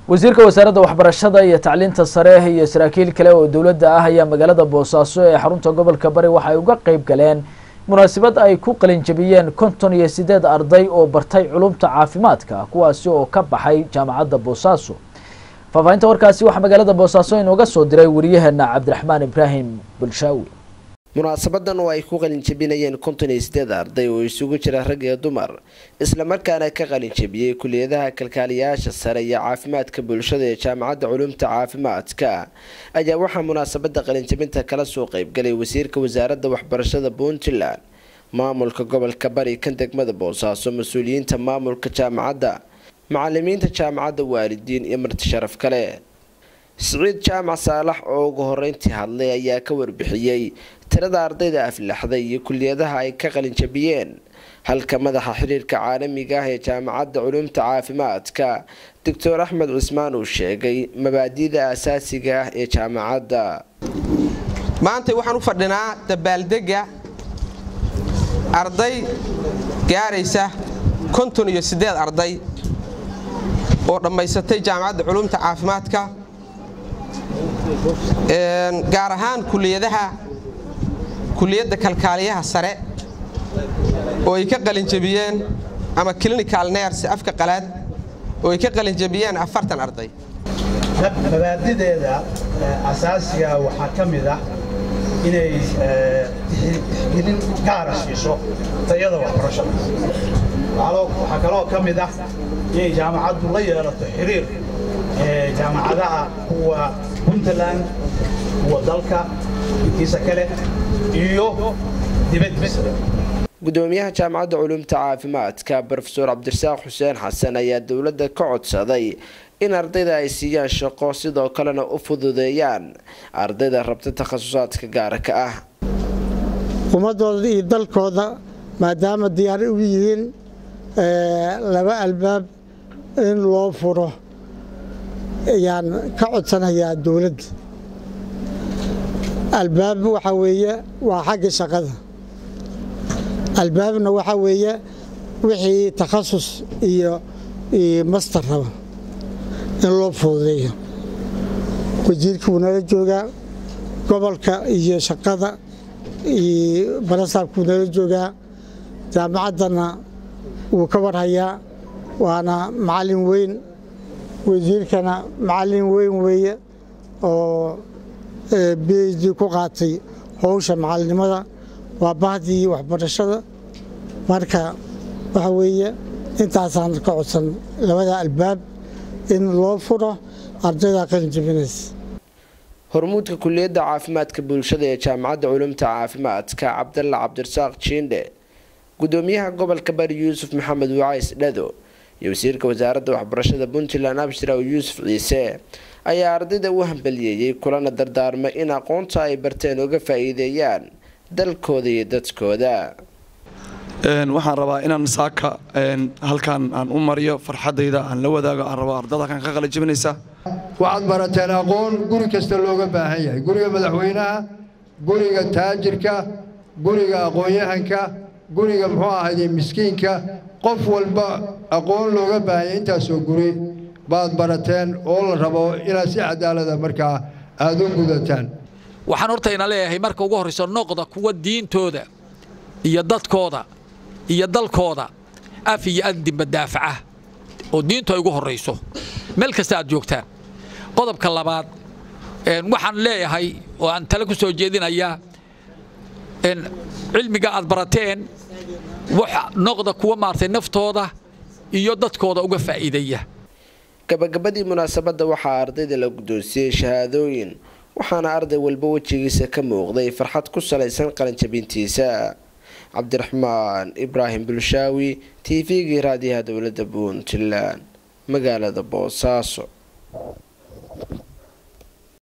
wasiirka wasaaradda waxbarashada iyo tacliinta sare iyo saraakiil kale oo dowladda ah ayaa magaalada boosaaso ee xarunta gobolka bari waxa ay uga qeyb galeen munaasabad ay ku qalinjabiyeen konton iyo sideed arday oo bartay culumta caafimaadka kuwaasi oo ka baxay jaamacadda boosaaso faahfaahinta warkaasi waxaa magaalada boosaaso inooga soo diray wariyaheena cabdiraxmaan ibraahim bulshaawi munaasabadan oo ay ku qalinjabinayeen konton iyo sideed arday oo isugu jira rag iyo dumar islamarkaana ka qalinjabiyey kuliyadaha kalkaaliyayaasha sare iyo caafimaadka bulshada ee jaamacadda culumta caafimaadka ayaa waxaa munaasabada qalinjabinta kala soo qeybgalay wasiirka wasaaradda waxbarashada puntland maamulka gobolka bari kan degmada boosaaso mas-uuliyiinta maamulka jaamacadda macalimiinta jaamacadda waalidiin iyo marti sharaf kale siciid jaamac saalax oo ugu horeyntii hadlay ayaa ka warbixiyey tirada ardayda aflaxday iyo kuliyadaha ay ka qalinjabiyeen halka madaxa xiriirka caalamiga ah ee jaamacadda culumta caafimaadka doctor axmed cismaan uu sheegay mabaadi'da asaasiga ah ee jaamacadda maanta waxaan u fadhinaa dabaaldega arday gaaraysa konton iyo siddeed arday oo dhammaysatay jaamacadda culumta caafimaadka gaar ahaan kuliyadaha kuliyadda kalkaaliyaha sare oo ay ka qalinjabiyeen ama clinical ners afka qalaad oo ay ka qalinjabiyeen afartan arday mabaadideeda asaasiga waxaa ka mid ah inay tixgelin gaara siiso tayada waxbarashada waxaa kaloo ka mid ah inay jaamacaddu la yeelato xiriir jaamacadaha kuwa puntland kuwa dalka intiisa kale iyo dibaddiisa gudoomiyaha jaamacadda culumta caafimaadka brofeor cabdirasaaq xuseen xasan ayaa dowladda ka codsaday in ardayda ay siiyaan shaqo sidoo kalena u fududeeyaan ardayda rabta takhasusaadka gaarka ah ummadooda iyo dalkooda maadaama diyaar u yihiin laba albaab in loo furo ayaan ka codsanayaa dowladda albaab waxaa weeye waa xagga shaqada albaabna waxaa weeye wixii takhasus iyo master raba in loo fududeeyo wasiirkii wuu nala joogaa gobolka iyo shaqada iyo barasaabka wuu nala joogaa jaamacaddana wuu ka warhayaa waana macallin weyn wasiirkana macallin weyn weeye oo b h d ku qaatay howsha macallinimada waa bahdii waxbarashada marka waxa weeye intaasaan ka codsan labada albaab in loo furo ardayda qalinjabinaysa hormuudka kuliyadda caafimaadka bulshada ee jaamacadda culumta caafimaadka cabdalla cabdirasaaq jiindhe gudoomiyaha gobolka bari yuusuf maxamed wacays dhado iyo wasiirka wasaaradda waxbarashada puntland abshiraw yuusuf ciise ayaa ardayda u hambaliyeeyey kulana dardaarmay in aqoonta ay barteen uga faa-iideeyaan dalkooda iyo dadkooda waxaan rabaa inaan saaka halkan aan u mariyo farxadayda aan la wadaago aan rabo ardada halkan ka qalijabinaysa waxaad barateen aqoon guri kasta looga baahan yahay guriga madaxweynaha guriga taajirka guriga aqoon-yahanka guriga muxuu ahayde miskiinka qof walba aqoon looga baahan yahay intaasoo guri baad barateen oo la rabo inaad si cadaalada markaa aada u gudataan waxaan hortayna leeyahay marka ugu horrayso noqda kuwa diintooda iyo dadkooda iyo dalkooda af iyo andinba daafaca oo diintu ay ugu horrayso meel kasta aad joogtaan qodobka labaad waxaan leeyahay oo aan tale ku soo jeedinayaa cilmiga aad barateen noqda kuwa maartay naftooda iyo dadkooda uga faa'iideeya gabagabadii munaasabadda waxaa ardayda la guddoonsiiyey shahaadooyin waxaana arday walba wejigiisa ka muuqday farxad ku salaysan qalinjabintiisa cabdiraxmaan ibraahim bulshaawi t v-gii raadiyaha dowladda puntland magaalada boosaaso